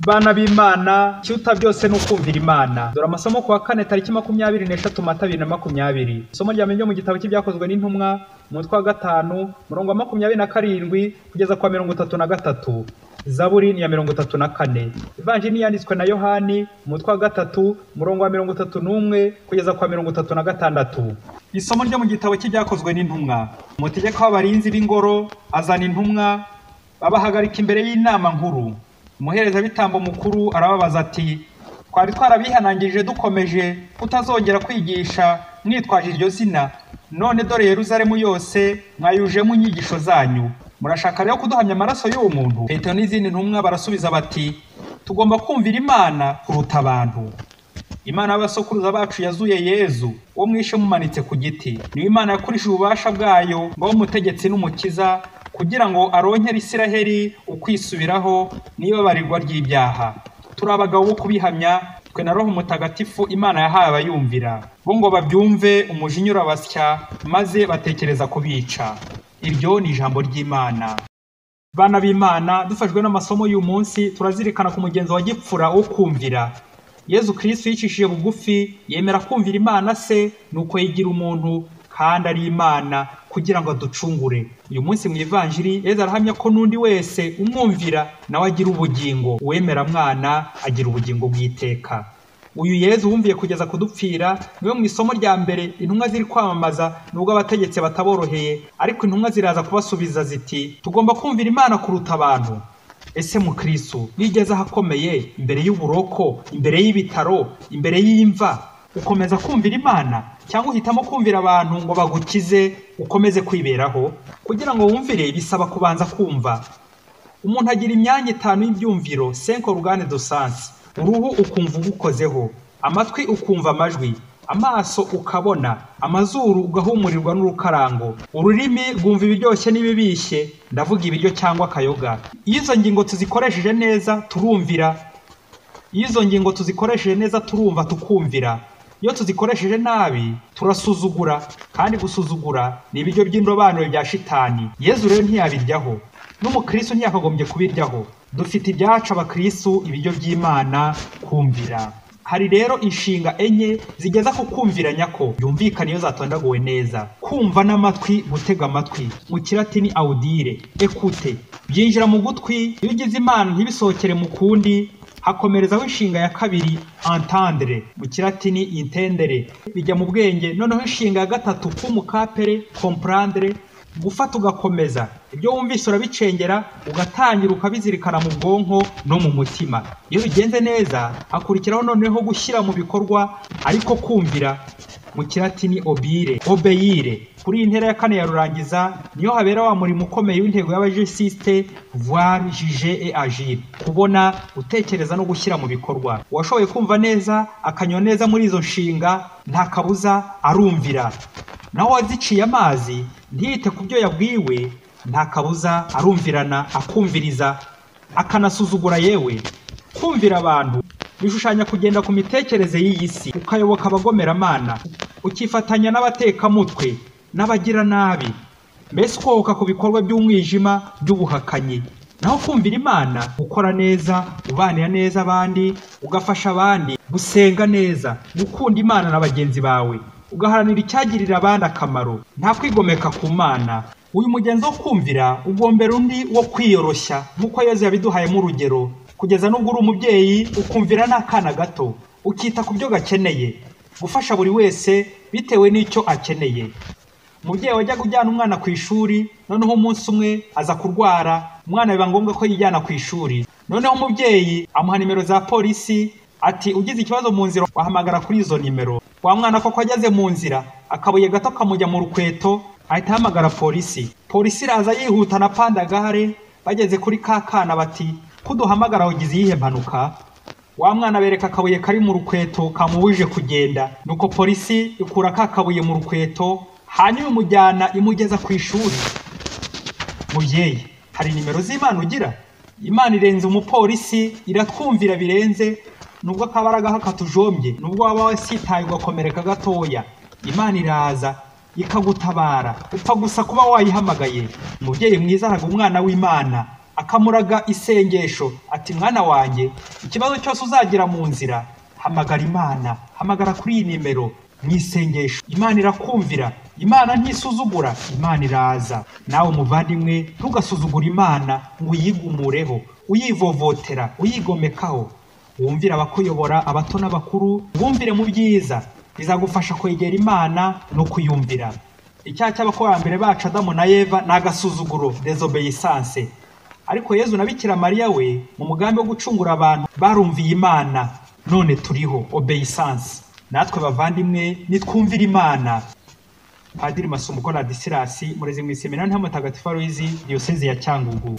bana b'imana ikiruta byose ni ukumvira imana dore amasomo ku wa kane tariki makumyabiri n'eshatu mata bibiri na makumyabiri isomo rya mbere ryo mu gitabo cy'ibyakozwe n'intumwa umutwe wa gatanu murongo wa makumyabiri na karindwi kugeza ku wa mirongo itatu na gatatu zaburi ni ya mirongo itatu na kane ivanjini yanditswe na yohani umutwe wa gatatu umurongo wa mirongo itatu n'umwe kugeza kwa mirongo itatu na gatandatu isomo ryo mu gitabo cy'ibyakozwe n'intumwa umutegeko w'abarinzi b'ingoro azana intumwa babahagarika imbere y'inama nkuru umuherezabitambo mukuru arababaza ati twari twarabihanangirije dukomeje kutazongera kwigisha mwitwaje iryo zina none dore yeruzalemu yose mwayujemo inyigisho zanyu murashaka rero kuduhamya amaraso y'uwo muntu petero n'izindi ntumwa barasubiza bati tugomba kumvira imana kuruta abantu imana y'abasokuruza bacu yazuye yezu uwo mwishe mumanitse ku giti niyo imana yakurishije ububasha bwayo ngo abe umutegetsi n'umukiza kugira ngo aronkere isiraheri ukwisubiraho n'ibabarirwa ry'ibyaha turi abagabo bo kubihamya twe na roho mutagatifu imana yahaye abayumvira bo ngo babyumve umujinya urabasya maze batekereza kubica iryo ni ijambo ry'imana bana b'imana dufashwe n'amasomo y'uyu munsi turazirikana ku mugenzo wa gipfura wo kumvira yezu kirisitu yicishije bugufi yemera kumvira imana se nuko yigira umuntu kandi ari imana kugira ngo aducungure uyu munsi mu ivanjiri yezu arahamya ko n'undi wese umwumvira nawe agira ubugingo uwemera mwana agira ubugingo bw'iteka uyu yezu wumviye kugeza kudupfira niwe mu isomo rya mbere intumwa ziri kwamamaza nubwo abategetsi bataboroheye ariko intumwa ziraza kubasubiza ziti tugomba kumvira imana kuruta abantu ese mukirisu wigeze ahakomeye imbere y'uburoko imbere y'ibitaro imbere y'imva ukomeza kumvira imana cyangwa uhitamo kumvira abantu ngo bagukize ukomeze kwiberaho kugira ngo wumvire bisaba kubanza kumva umuntu agira imyanya itanu y'ibyumviro senko rugane dosansi uruhu ukumva ugukozeho amatwi ukumva amajwi amaso ukabona amazuru ugahumurirwa n'urukarango ururimi rwumva ibiryoshye n'ibibishye ndavuga ibiryo cyangwa akayoga iyo izo ngingo tuzikoresheje neza turumvira iyo izo ngingo tuzikoresheje neza turumva tukumvira iyo tuzikoresheje nabi turasuzugura kandi gusuzugura ni ibiryo by'indobanure bya shitani yezu rero ntiyabiryaho n'umukirisitu ntiyakagombye kubiryaho dufite ibyacu abakirisitu ibiryo by'imana kumvira hari rero inshinga enye zigeza ku kumvira nyako yumvikana iyo zatondaguwe neza kumva n'amatwi gutega amatwi mu kiratini awudire ekute byinjira mu gutwi iyo ugize imana ntibisohokere mu kundi hakomerezaho inshinga ya kabiri entendre mu kiratini intendere bijya mu bwenge noneho inshinga ya gatatu kumukapere comprendre gufata ugakomeza ibyo wumvise urabicengera ugatangira ukabizirikana mu bwonko no mu mutima iyo bigenze neza hakurikiraho noneho gushyira mu bikorwa ariko kumvira mu kiratini obire obeyire kuri iyi ntera ya kane ya rurangiza niyo habera wa murimo ukomeye w'intego y'abajisiste voir jije e agire kubona gutekereza no gushyira mu bikorwa uwashoboye kumva neza akanywa neza muri izo nshinga nta kabuza arumvira naho uwaziciye amazi ntiyite ku byo yabwiwe nta kabuza arumvirana akumviriza akanasuzugura yewe kumvira abantu bishushanya kugenda ku mitekerereze y'iyi si ukayoboka abagomeramana ukifatanya n'abatekamutwe n'abagiranabi mbese ukohoka ku bikorwa by'umwijima by'ubuhakanyi naho kumvira imana ukora neza ubanira neza abandi ugafasha abandi gusenga neza gukunda imana na bagenzi bawe ugaharanira icyagirira abandi akamaro nta kwigomeka ku mana uyu mugenzi wo kumvira ugombera undi wo kwiyoroshya nk'uko yezu yabiduhayemo urugero kugeza n'ubwo uri umubyeyi ukumvira n'akana gato ukita ku byo gakeneye gufasha buri wese bitewe n'icyo akeneye umubyeyi wajyaga ujyana umwana ku ishuri noneho umunsi umwe aza kurwara umwana biba ngombwa ko yijyana ku ishuri noneho umubyeyi amuha nimero za polisi ati ugize ikibazo mu nzira wahamagara kuri izo nimero wa mwana koko ageze mu nzira akabuye gato kamujya mu rukweto ahita ahamagara polisi polisi iraza yihuta na pandagare bageze kuri ka kana bati kuduhamagara wagize iyihe mpanuka wa mwana bereka akabuye kari mu rukweto kamubujije kugenda nuko polisi ikura ka kabuye mu rukweto hanyuma imujyana imugeza ku ishuri mubyeyi hari nimero z'imana ugira imana irenze umupolisi iratwumvira birenze nubwo akabaraga hakatujombye nubwo waba wasitaye ugakomereka gatoya imana iraza ikagutabara upfa gusa kuba wayihamagaye umubyeyi mwiza araga umwana w'imana akamuraga isengesho ati mwana wanjye ikibazo cyose uzagira mu nzira hamagara imana hamagara kuri iyi nimero mu isengesho imana irakumvira imana ntisuzugura imana iraza nawe umuvandimwe ntugasuzugure imana ngo uyigumureho uyivovotera uyigomekaho wumvire abakuyobora abato n'abakuru bumvire mu byiza bizagufasha kwegera imana no kuyumvira icyaha cy'abakurambere bacu adamu na eva ni agasuzuguro dezobeyisanse ariko yezu na bikira mariya we mu mugambi wo gucungura abantu barumviye imana none turiho obeyisanse natwe bavandimwe nitwumvire imana padiri masumbuko radisirasi murezi mu iseminari nta mutagatifu aruyizi diyoseze ya cyangugu